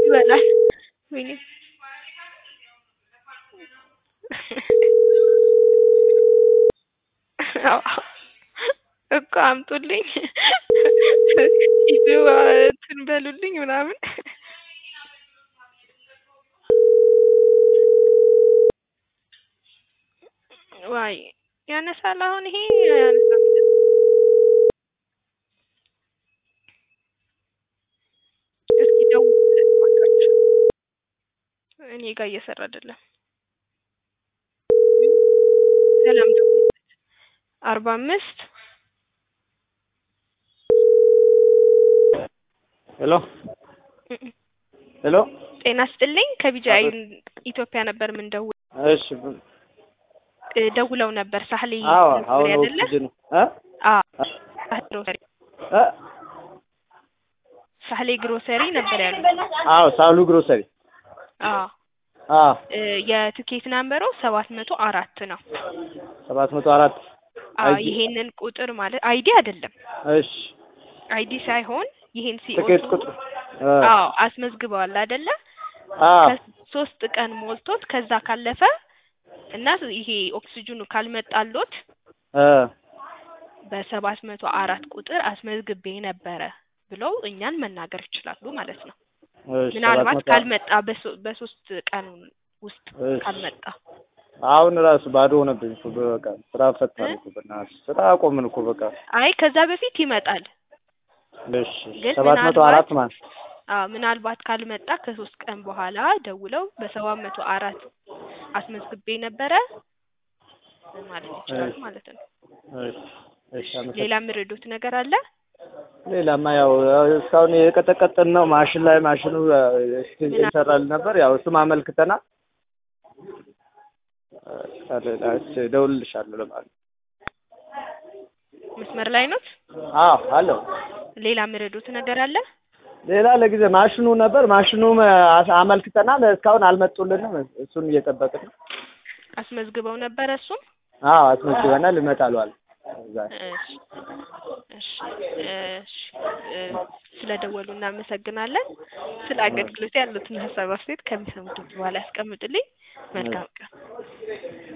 ይበላል። ወይኔ እኮ አምጡልኝ ሂዱ እንትን በሉልኝ ምናምን ዋይ ያነሳል። አሁን ይሄ አያነሳም። እስኪ ደውሉለት እባካችሁ። እኔ ጋር እየሰራ አይደለም። ሰላም ደውሉለት። አርባ አምስት ሄሎ ሄሎ ጤና ስጥልኝ ከቢጃይ ኢትዮጵያ ነበር የምንደውል እሺ እ ደውለው ነበር ሳህሌ አዎ ነበር አሁን አይደለ? ኦክሲጅን እ አዎ ሳህሌ ግሮሰሪ እ ሳህሌ ግሮሰሪ ነበር ያሉት። አዎ ሳሉ ግሮሰሪ አዎ አዎ እ የትኬት ናምበሩ ሰባት መቶ አራት ነው። ሰባት መቶ አራት አዎ አይዲ ይሄንን ቁጥር ማለት አይዲ አይደለም እሺ አይዲ ሳይሆን ይሄን ትኬት ሲኦቱ ቁጥር እ አዎ አስመዝግበዋል አይደለ? አዎ ሶስት ቀን ሞልቶት ከዛ ካለፈ እና ይሄ ኦክሲጅኑ ካልመጣሎት እ በሰባት መቶ አራት ቁጥር አስመዝግቤ ነበረ ብለው እኛን መናገር ይችላሉ ማለት ነው። እሺ ሰባት ምናልባት መቶ ካልመጣ በሶ- በሶስት ቀን ውስጥ እሺ ካልመጣ አሁን ራሱ ባዶ ሆነብኝ እኮ በቃ ስራ ፈታን እኮ በእናትሽ ስራ አቆምን እኮ በቃ አይ ከዛ በፊት ይመጣል። እሺ ግን ሰባት መቶ ምናልባት አራት ማለት አዎ ምናልባት ካልመጣ ከሶስት ቀን በኋላ ደውለው በሰባት መቶ አራት አስመዝግቤ ነበረ ማለት ይችላሉ ማለት ነው። እሺ እሺ አመሰግናለሁ። ሌላ የምረዱት ነገር አለ? ሌላማ ያው ያው እስካሁን የቀጠቀጥን ነው ማሽን ላይ ማሽኑ ምን ይሰራል ነበር። ያው እሱም አመልክተናል። እሺ እደውልልሻለሁ ለማለት መስመር ላይ ኖት? አዎ አለው። ሌላ የምረዱት ነገር አለ? ሌላ ለጊዜ ማሽኑ ነበር ማሽኑም አስ- አመልክተናል። እስካሁን አልመጡልንም። እሱን እየጠበቅን ነው። አስመዝግበው ነበረ እሱም? አዎ አስመዝግበናል። ይመጣሉ አለ። እዛ እሺ እሺ እሺ እ ስለደወሉ እናመሰግናለን። ስለ አገልግሎት ያሉትን ሀሳብ አስተያየት ከሚሰሙት በኋላ ያስቀምጡልኝ። መልካም ቀን።